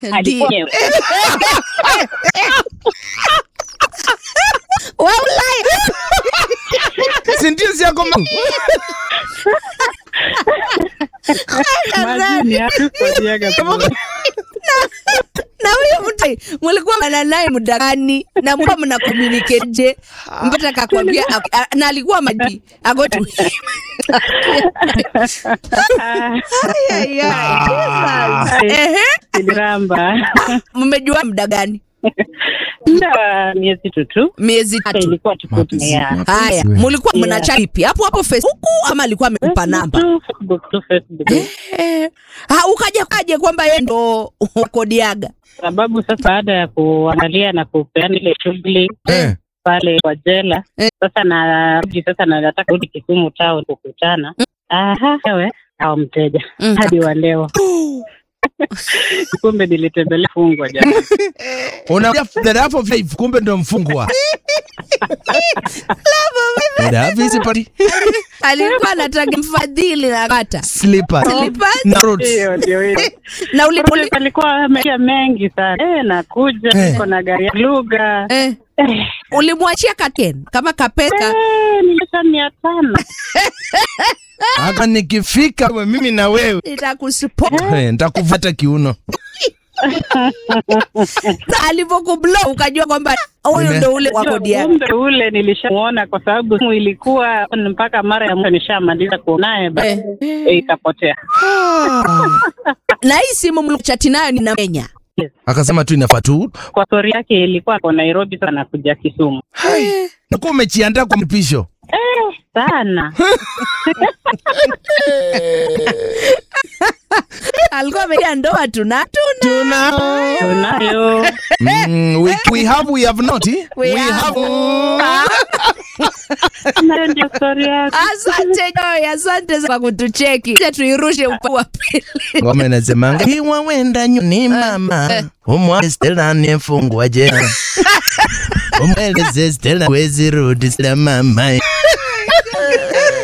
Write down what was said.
alikuwa Ndio. Wa Ulaya. Sentensi yako ma- majini hatukodiaga na huyo mtu mulikuwa mana naye muda gani na mlikuwa mna communicate je mpaka akakwambia ak- a- na alikuwa maji agotu ehe iliramba mmejua muda gani muda miezi tutu miezi hata tatu ilikuwa tukutumia haya mulikuwa mnacha ipi hapo hapo facebook ama alikuwa amekupa namba tu Facebook tu Facebook Eh, ha, ukaja kaje kwamba yeye ndo wakodiaga sababu sasa baada ya kuangalia na kupeana ile shughuli Eh. pale kwa jela Eh. sasa narudi sasa na nataka rudi Kisumu town kukutana aha ewe au mteja Mm. hadi wa leo kumbe nilitembelea fungwa jana Una the love of life, kumbe ndo mfungwa. The love is a party. alikuwa anataka mfadhili na kata Slippers. Slippers? Na roots. hiyo ndio hiyo na uli, uli, alikuwa ameia mengi sana eh, nakuja Eh. niko na gari ya lugha eh, eh, ulimwachia kaken kama kapesa eh, nilisha mia tano Hapa nikifika mimi na wewe nitakusupport eh, nitakuvata kiuno. Sa alivyokublo ukajua kwamba huyu Nime- ndo ule wa kodi yake. kumbe ule nilishamuona kwa sababu simu ilikuwa mpaka mara ya mwisho nishamaliza kuonaye basi Eh. eh, ikapotea na hii simu mlichati nayo nina Kenya. Akasema tu inafaa tu. kwa stori yake ilikuwa kwa Nairobi sana kuja Kisumu Nakuwa umejiandaa kwa mpisho. eh, sana alikuwa ameja ndoa tuna tuna tunayo Mm, we, we have we have not. eh? We have. nayo ndio stori yake asante Joy, asante kwa kutucheki Acha tuirushe upande wa pili Ngoma inasemanga iwa wenda nyuni mama umwa Stella nefungwa jela umweleze Stella wezi rudi Stella mama